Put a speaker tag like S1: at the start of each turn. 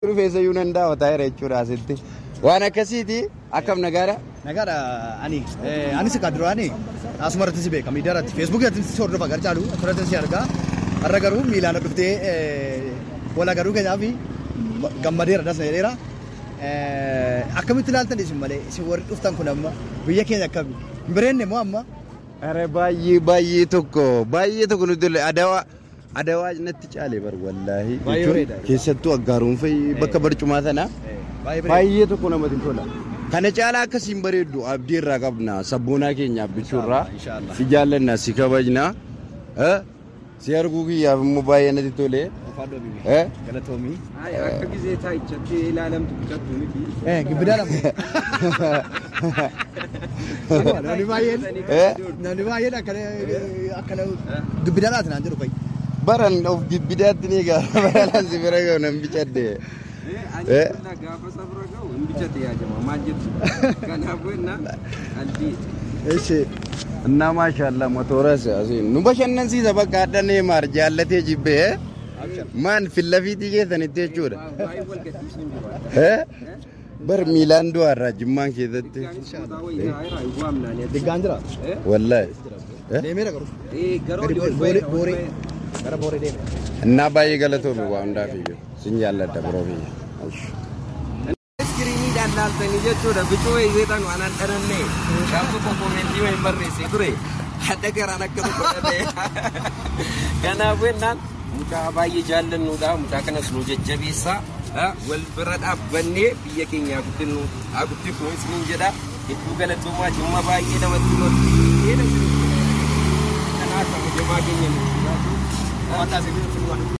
S1: Rifeensayyuu nan daawwataa jira jechuudha asitti. Waan akkasiiti akkam nagaadha.
S2: Nagaadha ani anis akka duraani asuma irratti si beeka miidiyaa irratti feesbuukii irratti si hordofa gar caalu asirratti si argaa har'a garuu miilaan dhuftee wala garuu keenyaaf gammadeera dasna jedheera. Akkamitti ilaaltan isin malee isin warri dhuftan kun amma biyya keenya akkami hin bireenne moo amma
S1: Are baay'ee baay'ee tokko baay'ee tokko nuti illee adawaa adawaa natti caale bar wallaahi.
S2: Baay'ee
S1: Jechuun
S2: bareeda.
S1: Keessattuu aggaaruun fa'i bakka barcumaa sana
S2: baay'ee
S1: baay'ee tokko namatti tola. Kana caalaa akkasiin bareeddu abdii irraa qabna sabboonaa keenya abbichuurraa
S2: Inshaallah.
S1: si jaallanna si kabajna eh, si arguu kiyyaaf immoo baay'ee natti tole. Eh?
S2: galatoomii.
S3: Akka gisee taa'ichatti ilaalamtu bitattu miti.
S2: Gibbidaa lama. Namni baay'een
S1: Eh?
S2: namni baay'een akkana akkana gibbidaa laata naan jedhu fa'i.
S1: Baran of gibbidaatti ni gaara baran si bira ga'u nan bichadde.
S3: Ani
S1: Eh?
S3: kullaa gaafa sabra ga'u hin bichate yaa jama maal jettu. Kanaafuu innaa qalbii.
S2: Eessi.
S1: እና ማሻአላ ሞቶረስ nu bashannansiisa bakka adda neemaar jaallatee jibbe maan fillafiitii keessanitti jechuudha
S3: Baay'ee wal gaddisiisuun jiru.
S1: Eh? bar miilaan du'aarraa jimmaan keessatti
S3: Isaanis kutaa wayii taa'eera hin waamnaan.
S2: Diggaan jira.
S1: wallaahi Eh?
S2: Deemeera garuu.
S3: Eh garoo
S2: Gadi
S3: ol
S2: booree
S3: ba'e.
S2: booree gara booree deeme.
S1: እና baay'ee galatoomi waa hundaaf iyyuu sin jaalladha biroo biyya
S3: Iskiriiniidhaan laaltanii jechuudha. Bicuu eegeetan waan an dhananne. Gaaf tokko koomentii wayii barreesse ture. Hadda garaan akka tokko dhabee. Kanaafuu innaan mucaa baay'ee jaallannuudha. Mucaa kanas nu jajjabeessaa. Ah, Wal bira dhaabbannee biyya keenya haa guddinnu haa guddifnu isiniin jedha. Hedduu galatoomaa jimma baay'ee namatti tolti. Kanaaf kabajamaa keenya nuti.